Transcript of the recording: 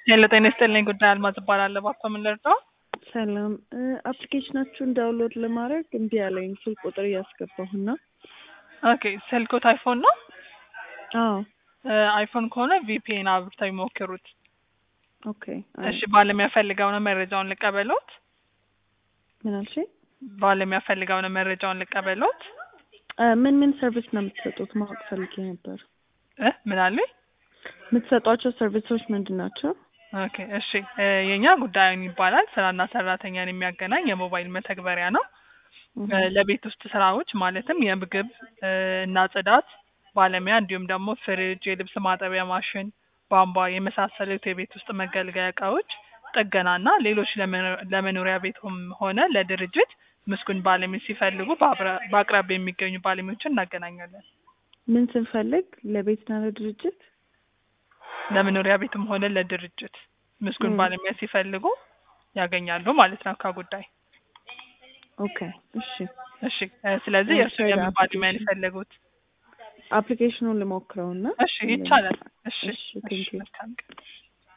ሄሎ ጤና ይስጥልኝ። ጉዳይ አልማዝ እባላለሁ። እባክዎ ምን ልርዳው? ሰላም አፕሊኬሽናችሁን ዳውንሎድ ለማድረግ እምቢ አለኝ። ስልክ ቁጥር እያስገባሁና ኦኬ ስልክዎት አይፎን ነው? አዎ አይፎን ከሆነ ቪፒኤን አብርተው ይሞክሩት። ኦኬ አይ፣ እሺ ባለሙያ ፈልገው ነው መረጃውን ልቀበሎት? ምን አልሽኝ? ባለሙያ ፈልገው ነው መረጃውን ልቀበሎት? እ ምን ምን ሰርቪስ ነው የምትሰጡት ማወቅ ፈልጌ ነበር። እ ምን አሉኝ? የምትሰጧቸው ሰርቪሶች ምንድን ናቸው? ኦኬ እሺ እ የኛ ጉዳዩን ይባላል ስራና ሰራተኛን የሚያገናኝ የሞባይል መተግበሪያ ነው። እ ለቤት ውስጥ ስራዎች ማለትም የምግብ እ እና ጽዳት ባለሙያ እንዲሁም ደግሞ ፍሪጅ፣ የልብስ ማጠቢያ ማሽን፣ ቧንቧ የመሳሰሉት የቤት ውስጥ መገልገያ እቃዎች ጥገናና ሌሎች ለመኖ- ለመኖሪያ ቤቱም ሆነ ለድርጅት ምስጉን ባለሙያ ሲፈልጉ በአብራ- በአቅራቢያ የሚገኙ ባለሙያዎችን እናገናኛለን። ምን ስንፈልግ ለቤትና ለድርጅት? ለመኖሪያ ቤትም ሆነ ለድርጅት ምስጉን ም። ባለሙያ ሲፈልጉ ያገኛሉ ማለት ነው ከጉዳይ ኦኬ እሺ። እሺ እ ስለዚህ እሺ፣ የእርሱ የምን ባለሙያ ነው አፕሊኬሽን። የፈለጉት? አፕሊኬሽኑን ልሞክረውና እሺ ይቻላል። እሺ እሺ፣ እሺ ቴንክ ዩ። መልካም ቀን።